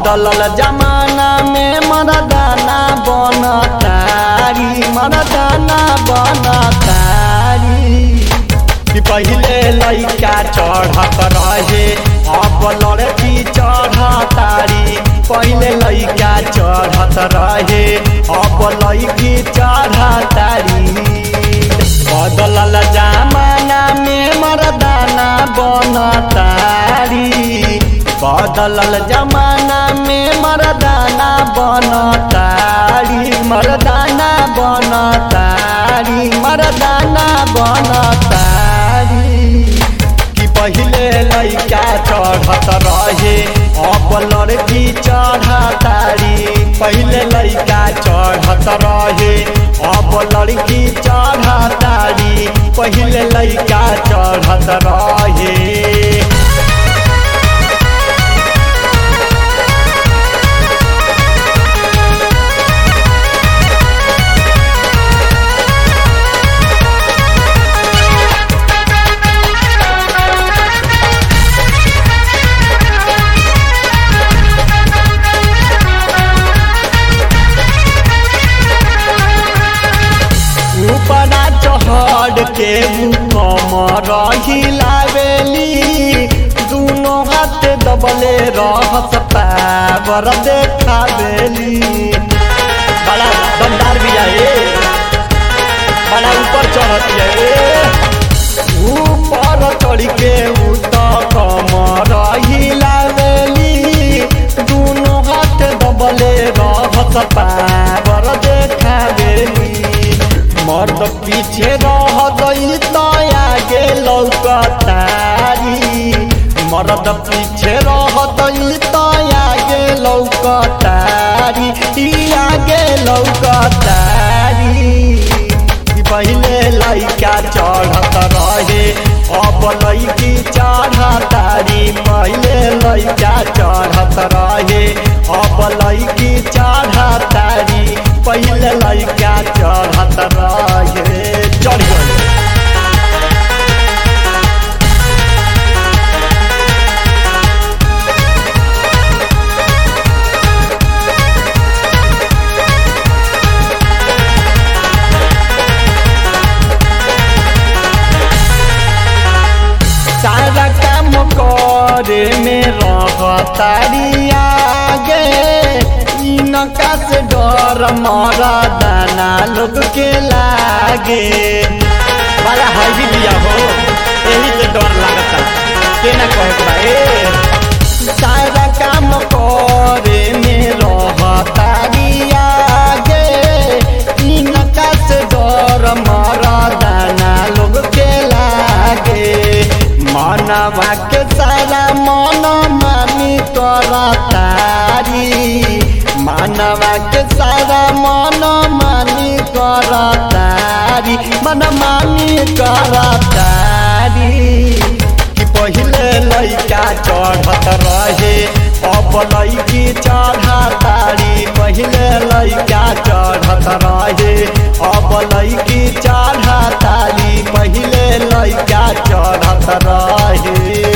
बदलल जमाना में मरदाना बनतारी मरदाना बनतारी कि पहिले लैका चढ़त रहे अब लड़की चढ़तारी पहिले लैका चढ़त रहे अब लड़की चढ़तारी बदलल जमाना में मरदाना बनतारी बदलल जमाना में मरदाना बनतारी मरदाना बनतारी मरदाना बनतारी कि पहिले लैका चढ़त रहे अब लड़की चढ़तारी पहिले लैका चढ़त रहे अब लड़की चढ़तारी पहिले लैका चढ़त रहे ऊपरा चढ़ के कमर हिलावेली दुनो हाथ दबले रहस पावर देखावेली बड़ा दमदार भी है बड़ा ऊपर चढ़त है ऊपर चढ़ के उत कमर हिलावेली दुनो हाथ दबले रहस पावर देखावेली मर्द पीछे रह गई तो आगे लौकतारी मर्द पीछे रह गई तो आगे लौकतारी ई आगे लौकतारी कि पहिले लैका चढ़त रहे अब लैकी चढ़तारी पहिले लैका चढ़त रहे अब लैकी चढ़तारी पहिले लैका चढ़त रहे चढ़ गए सारा काम करे में रहतारी आगे इनका से डर मरा दाना लोग के लागे बड़ा हैवी लिया हो यही से डर लगता के ना कहे सारा काम करे में रहतारी आगे इनका से डर मरा दाना लोग के लागे मानवा के सारा मन मानी तोरा तारी मानवा के सारा मन मानी कर तारी मन मानी कर तारी कि पहिले लैका चढ़त रहे अब लैकी चढ़ा तारी पहिले लैका चढ़त रहे अब लैकी चढ़ा तारी पहिले लैका चढ़त रहे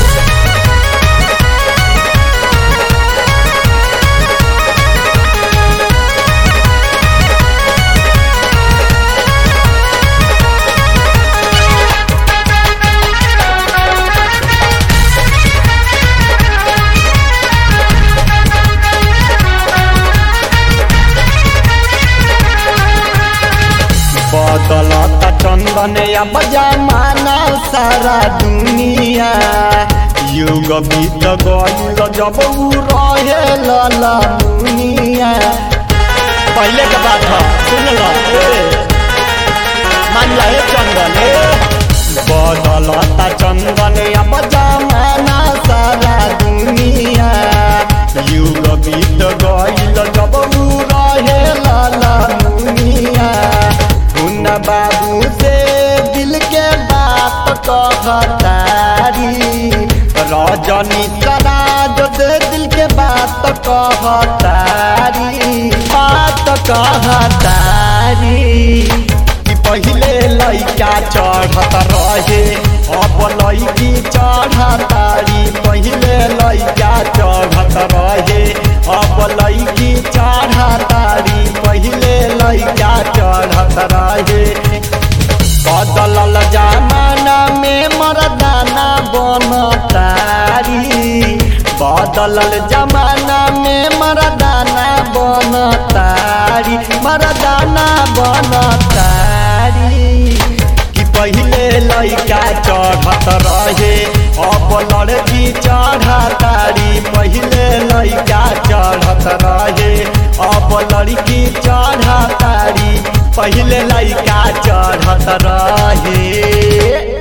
बदलता चंदन अब जमाना सारा दुनिया युग बीत गईल जब उ रहे लला मुनिया पहले के बात है सुन लो मान ले चंदन बदलता चंदन अब जमाना सारा दुनिया युग बीत गईल जब उ रहे लला मुनिया उन बाबू से दिल के बात कहतारी रजनी सराज से दिल के बात कहतारी बात कहतारी कि पहिले लैका चढ़त रहे अब लैकी चढ़तारी पहिले लैका चढ़त रहे बदलल जमाना में मरदाना बनतारी मरदाना बनतारी कि पहिले लइका चढ़त रहे अब लड़की चढ़तारी पहिले लइका चढ़त रहे अब लड़की चढ़तारी पहिले लइका चढ़त रहे